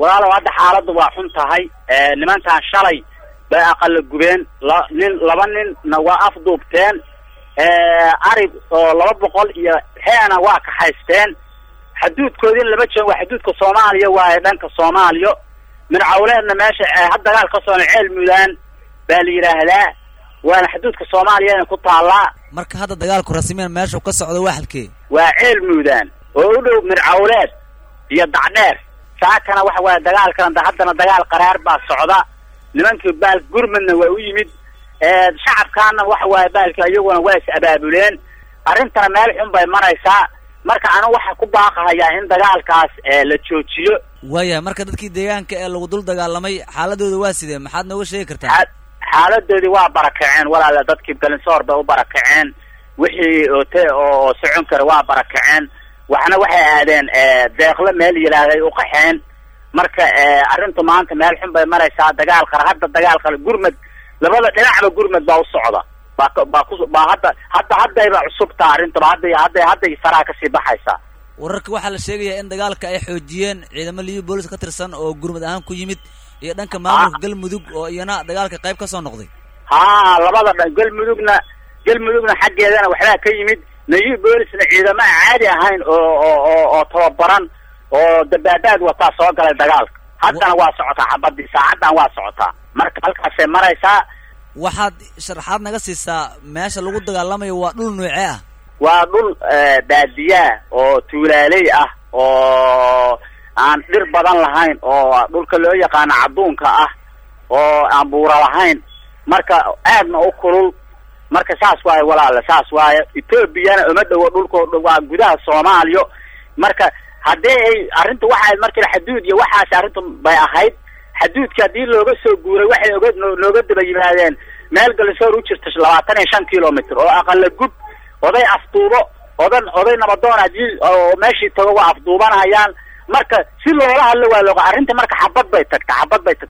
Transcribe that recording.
walaalow hadda xaaladdu waa xun tahay nimankan shalay bay aqala gubeen la nin laba ninna waa afduubteen arig oo laba boqol iyo heena waa kaxaysteen xaduudkoodin lama joogo waa xaduudka soomaaliya waaye dhanka soomaaliya mircawleedna meesha had dagaal ka socda ceel mudaan baa la yidhaahdaa waana xaduudka soomaaliyana ku taallaa marka hadda dagaalku rasmiyan meesha ka socdo waa halkee waa ceel mudaan oo u dhow mircawleed iyo dacdheer saakana waxa waaye dagaalkana haddana dagaal qaraar baa socda nimankii baal gurmadna waa u yimid shacabkaana waxa waaye baalki iyaguna waa is abaabuleen arrintana meel xun bay maraysaa marka anigu waxaa ku baaqahayaa in dagaalkaas la joojiyo waayahay marka dadkii deegaanka ee lagu dul dagaalamay xaaladooda waa sidee maxaad nooga sheegi kartaa xaaladoodii waa barakaceen walaala dadkii galinsoor bay u barakaceen wixii ote oo socon kara waa barakaceen waxna waxay aadeen deeqlo meel yidhaahday u qaxeen marka arrintu maanta meel xun bay maraysaa dagaal qara hadda dagaal qara gurmad labada dhinacba gurmad baa u socda baa baa ku baa hadda hadda haddayba cusubtaa arrintaba hadday hadday hadday saraa kasii baxaysaa wararka waxaa la sheegayaa in dagaalka ay xoojiyeen ciidamo liyo boolis ka tirsan oo gurmad ahaan ku yimid iyo dhanka maamulka galmudug oo iyana dagaalka qayb ka soo noqday ha labada dhan galmudugna galmudugna xaggeedana waxbaa ka yimid nayu boolisna ciidamo aan caadi ahayn oo oo oo oo tababaran oo dabaabaad wataa soo galay dagaalka haddana waa socotaa xabadii saacaddan waa socotaa marka halkaasay maraysaa waxaad sharaxaad naga siisaa meesha lagu dagaalamayo waa dhul noocee ah waa dhul baadiyaa oo tuulaaley ah oo aan dhir badan lahayn oo dhulka loo yaqaano cadduunka ah oo aan buura lahayn marka aadna u kulul marka saas waaye walaale saas waaye etoobiyana uma dhowo dhulko waa gudaha soomaaliya marka haddii ay arrinta waxay markii xaduud iyo waxaas arrintu bay ahayd xaduudka haddii looga soo guuray waxay oga nooga daba yimaadeen meel galisoor u jirta labaatan iyo shan kilomitr oo aqala gub oday afduubo odan oday nabadoon hadii oo meeshii tago waa afduubanayaan marka si loola hadlo waa looga arrinta marka xabad bay tagta xabad bay tagta